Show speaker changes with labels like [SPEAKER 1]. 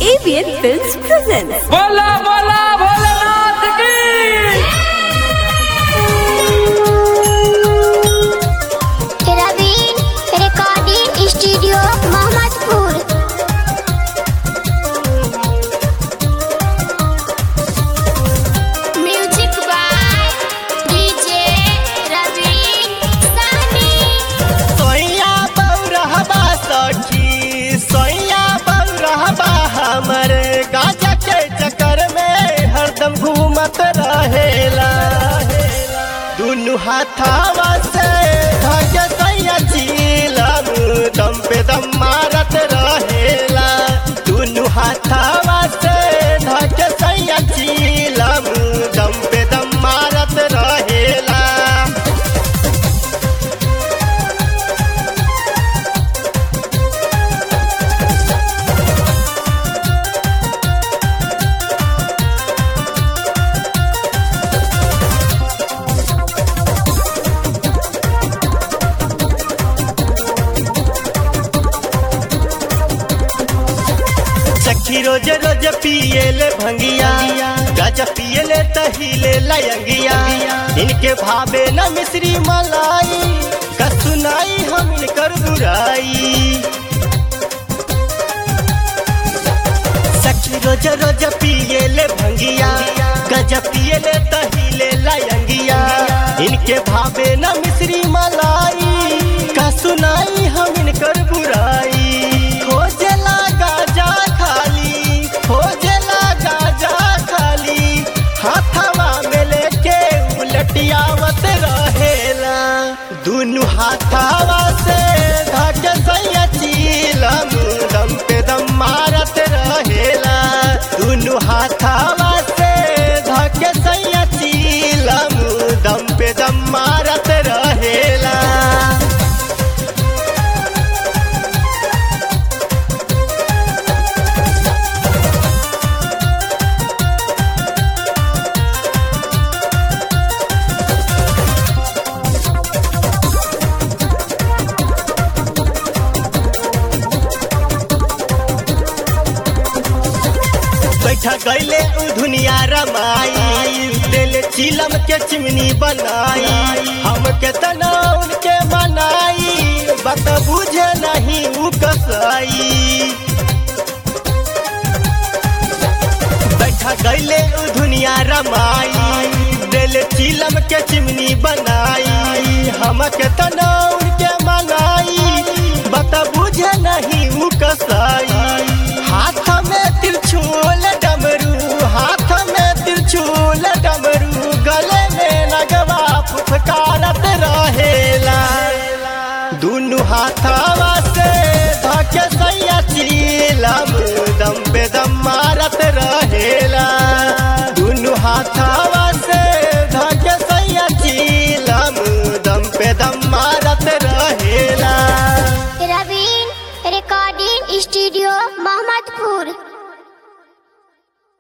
[SPEAKER 1] ABN Films presents.
[SPEAKER 2] बोला बोला भोलेनाथ की
[SPEAKER 3] Raveen recording studio Mohammadpur music by DJ Raveen सानी
[SPEAKER 4] सोइया बौरहबा सखी सोइया बौरहबा हमर गाजा के चक्कर में हरदम घूमत रहेला दुनु हाथावा से धागे सैया चीलम दम पे दम मारत रहेला दुनु हाथावा से धागे सैया चीलम दम पे दम मारत रहेला सखी रोज रोज पियले भंगिया गाजा पियले तहिले लयंगिया इनके भावे न मिश्री मलाई का सुनाई हम इनकर बुराई सखी रोज रोज पियले भंगिया गजा पियले तहिले लयंगिया इनके भावे न मिश्री मलाई का सुनाई हम इनकर बुराई खोजला गाजा खाली खोजला गाजा खाली हाथवा में लेके उलटियावत रहेला दुनु हाथवा से धाके सैया चीलम दम पे दम मारत रहेला दुनु हाथवा से धाके सैया चीलम दम पे दम मारत रहेला बैठा गईले उ दुनिया रमाई दिल चिलम के चिमनी बनाई हम के तना उनके मनाई बात बुझे नहीं उ कसाई बैठा गईले उ दुनिया रमाई दिल चिलम के चिमनी बनाई हम के तना उनके मनाई बात बुझे नहीं उ कसाई हाथ में त्रिशूल डमरू हाथ में त्रिशूल डमरू गले में नगवा फुफकारत रहेला दुनु हाथवा से धके सैया चीलम दम पे दम मारत रहेला दुनु हाथवा से धके सैया चीलम दम पे दम मारत रहेला
[SPEAKER 3] रवीन रिकॉर्डिंग स्टूडियो मोहम्मदपुर